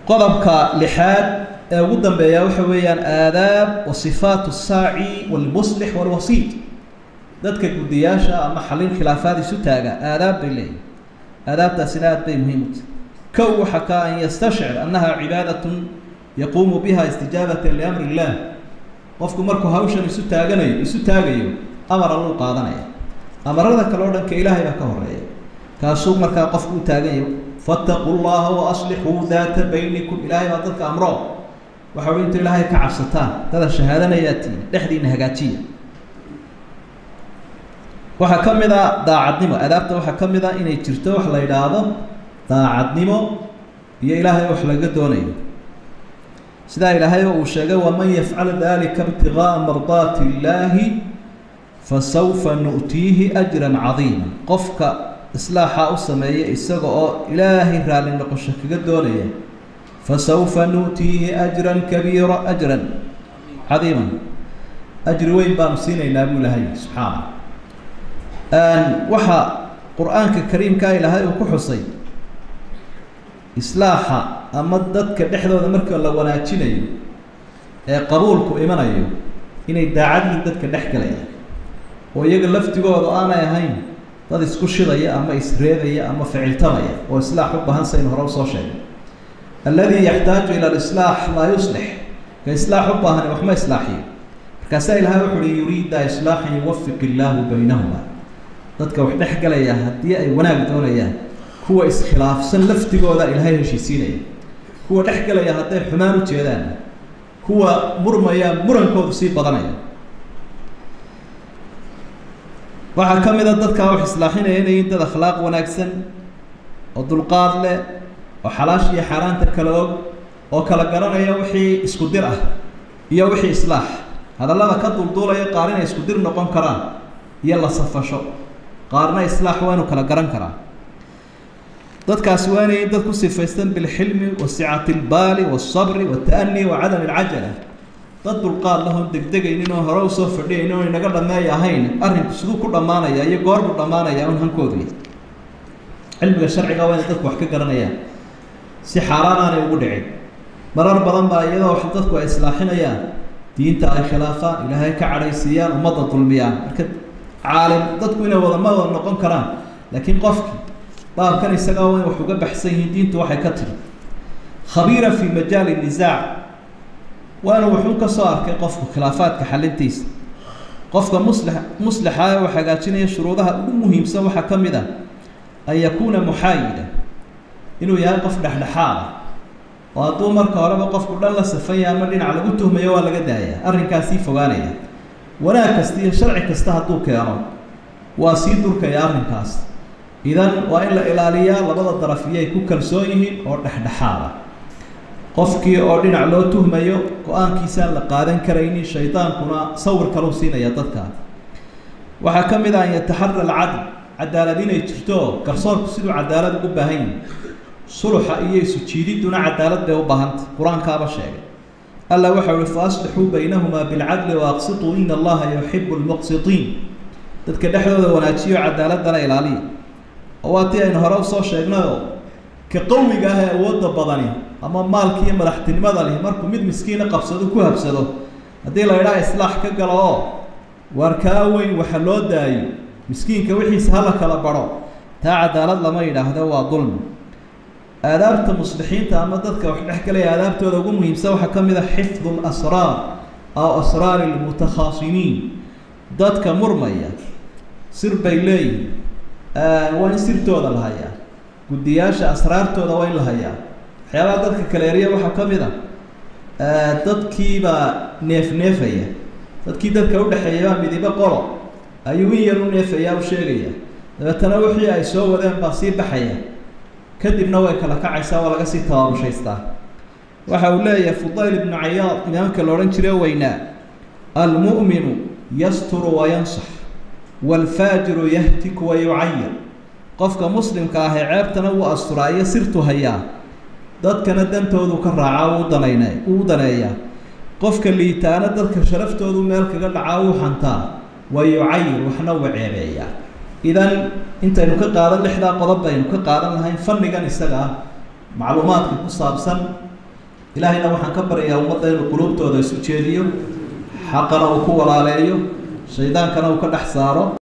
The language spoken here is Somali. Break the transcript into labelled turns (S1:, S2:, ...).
S1: qodobka lixaad ee ugu dambeeya waxa weeyaan aadaab wa sifaatu saaci walmuslix walwasiid dadka guddiyaasha ama xallin khilaafaad isu taaga aadaab bay leeyihin aadaabtaasina aad bay muhiim u tahay kow waxa ka an yastashcir annaha cibaadatun yaquumu biha istijaabatan liamri illah qofku markuu hawshan isu taaganayo isu taagayo amar alluu qaadanaya amarada kale o dhanka ilaahay baa ka horeeya kaasuu markaa qofku u taaganyayo fattaquu llaha wa aslixuu daata baynikum ilaahay baa dadka amro waxa ui intu ilaahay ka cabsataan dada shahaadanayaati dhexdiina hagaajiya waxaa ka mid a daacadnimo adaabta waxaa ka mid a inay jirto wax la yidhaahdo daacadnimo iyo ilaahay wax laga doonayo sidaa ilaahay uu sheegay waman yafcal dalika ibtigaaa mardaati illaahi fasawfa nu'tiihi ajran cadiima qofka islaaxa u sameeya isaga oo ilaahay raalli noqosho kaga doonaya fasawfa nu'tiihi ajran kabiira ajran cadiiman ajri weyn baanu siinaynaa buu ilahay subxaana waxaa qur-aanka kariimkaa ilaahay uu ku xusay islaaxa ama dadka dhexdooda marka la wanaajinayo ee qabuulku imanayo inay daacadiin dadka dhex galaya oo iyaga laftigooda aanay ahayn dad isku shidaya ama isreebaya ama ficiltamaya oo islaax u baahan saynu hore usoo sheegay alladii yaxtaaju ila alislaax laa yuslix ka islaax u baahani waxma islaaxiyo markaasaa ilahay wuxu uhi yuriida islaaxan yuwafiq illaahu baynahuma dadka wax dhex galaya haddii ay wanaag doonayaan kuwa iskhilaafsan laftigooda ilaahay heshiisiinaya kuwa dhex galaya hadday xumaan u jeedaan kuwa murmaya murankoodu sii badanaya waxaa ka mid a dadkaa wax islaaxinaya inay yihiin dad akhlaaq wanaagsan oo dulqaad leh oo xalaasha iyo xaaraanta kala og oo kala garanaya wixii isku dir ah iyo wixii islaax hadallada ka dulduulaya qaar inay isku dir noqon karaan iyo la safasho qaarna islaax waa inu kala garan karaa dadkaasi waa inay dad ku sifaysan bilxilmi wa sicati lbaali walsabri walta'ani wa cadam alcajala dad dulqaad lahoon degdegaynin oo hore usoo fadhiyaynin oo inaga dhameey ahayn arrinku siduu ku dhammaanaya iyo goorbuu dhammaanaya un hankoodu cilmiga sharciga waa inay dadku wax ka garanayaan si xaaraan aanay ugu dhicin marar badan baa iyadoo wax dadku ay islaaxinayaan diinta ay khilaafaan ilaahay ka cadhaysiiyaan ummadda dulmiyaan marka caalim dadku inay wadama wada noqon karaan laakiin qofkii baabkan isagaa waa in wax uga baxsan yihiin diintu waxay ka tiri khabiira fi majaali nisaac waa inuu wuxuu ka soo arkay qofku khilaafaadka xalintiisa qofka musli muslixa ee uu hagaajinaya shuruudaha ugu muhiimsan waxaa ka mid ah an yakuuna muxaayida inuu yahay qof dhexdhexaada oo hadduu marka horeba qofku dhan la safanya ama dhinac lagu tuhmayo waa laga daaya arrinkaasii fogaanaya wanaag kasta iyo sharci kasta hadduu keeno waa sii durkaya arrinkaas idan waa in la ilaaliyaa labada daraf iyo ay ku kalsoon yihiin oo dhexdhexaada qofkii oo dhinac loo tuhmayo go-aankiisaan la qaadan karaynin shaydaankuna sawir kalau siinaya dadka waxaa ka mid ah an yataxara alcadl cadaalad inay jirto garsoorku siduu cadaalad ugu baahan yihi suluxa iyo isu jiididduna cadaalad bay u baahantay qur-aankaaba sheegay alla waxa uhi fa aslixuu baynahumaa bilcadli waaqsituu ina allaha yuxibu lmuqsitiin dadka dhexdooda wanaajiyo cadaaladana ilaaliya oo waa tii aynu hore usoo sheegnayoo ka qawiga ah ee awoodda badani ama maalki iyo madaxtinimada lihi markuu mid miskiina qabsado ku habsado haddii la idhaha islaax ka galo oo waar kaa weyn waxa loo daayo miskiinka wixiisa hala kala baro taa cadaalad lama yidhaahdo waa dulmi aadaabta muslixiinta ama dadka wax dhex galaya aadaabtooda ugu muhiimsan waxaa ka mid a xifdu lasraar aw asraari lmutakhaasimiin dadka murmaya sir bay leeyihin waa in sirtooda la hayaa guddiyaasha asraartooda waa in la hayaa waxyaabaha dadka kaleeriya waxaa ka mid a dadkiibaa neef neefaya dadkii dadka udhexeeya baa midibo qolo ayuu in yar u neefaya u sheegaya dabeetana wixii ay soo wadeen baa sii baxaya kadibna way kala kacaysaa waa laga sii tababushaystaa waxa uu leeyahay fudayl ibnu cayaad imaamka la odhan jire weynaa almu'minu yasturu wayansax waalfaajiru yahtiku wayucayir qofka muslimka ah ee ceebtana wuu asturaa iyo sirtu hayaa dadkana dantoodu ka raacaa uu danayna uu daneeyaa qofka liitaana dadka sharaftoodu meel kaga dhacaa uu xantaa wayucayir waxna uu ceebeeyaa idan intaynu ka qaadan lixdaa qodob baynu ka qaadan lahayn fannigan isaga ah macluumaadka ku saabsan ilaahayna waxaan ka baryayaa ummadda inuu quluubtooda isu jeediyo xaqana uu ku walaaleeyo shaydaankana uu ka dhex saaro